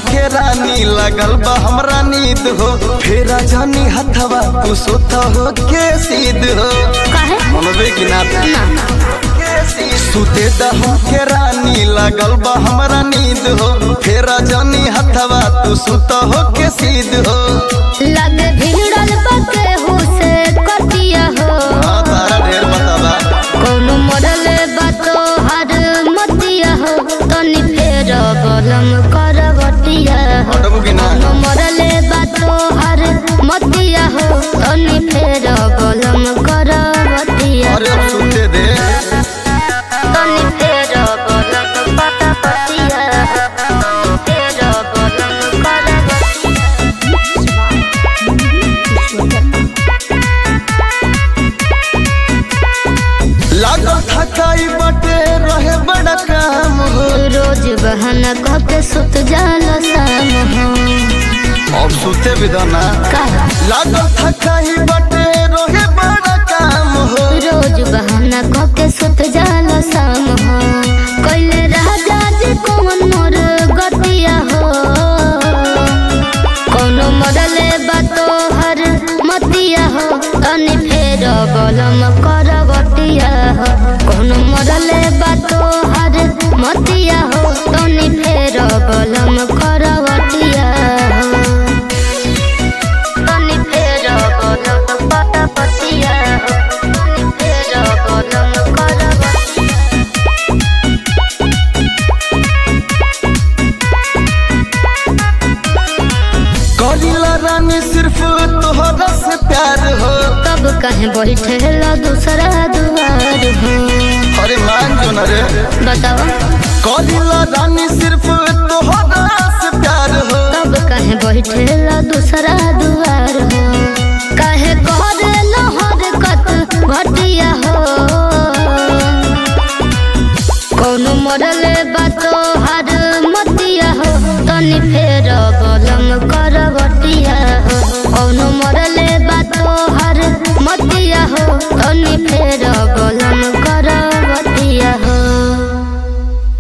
के रानी लगल बा हमरा नींद हो फेरा जानी हथवा तू सोता हो के सीध हो काहे मनबे की ना ना सुते दहम के रानी लगल बा हमरा नींद हो फेरा जानी हथवा तू सुता हो के सीध हो लगे भिड़ल बके हो से कटिया हो हाँ तारा ढेर बतावा कोनो मरल बातो हर मतिया हो तनी फेर बलम करवटिया हो हटबू की ना कोनो मरल बातो हर मतिया हो तनी फेर बलम करवटिया अरे अब सुते दे तनी फेर बलम पटपटिया फेर बलम लागल थकाई बटे रहे बड़ा काम हो रोज बहाना कह के सुत जाला शाम हो अब सुते विधाना का लागल थकाई बटे रहे बड़ा काम हो रोज बहाना कह के सुत जाला शाम हो कैले राजा जी कौन मोर गतिया हो कोनो मरले बातो हर मतिया हो तनी फेर बलम करवतिया हो कोनो मरले बातो हर मतिया हो तनी फेर बलम करवतिया हो तनी फेर बलम पटपतिया हो तनी फेर बलम करवतिया कलिला रानी सिर्फ तोहरा से प्यार हो तब कहे बैठेला दूसरा दुआर हो अरे मान जो न रे बताओ कलिला रानी सिर्फ तोहरा से प्यार हो तब कहे बैठेला दूसरा दुआर हो कहे कह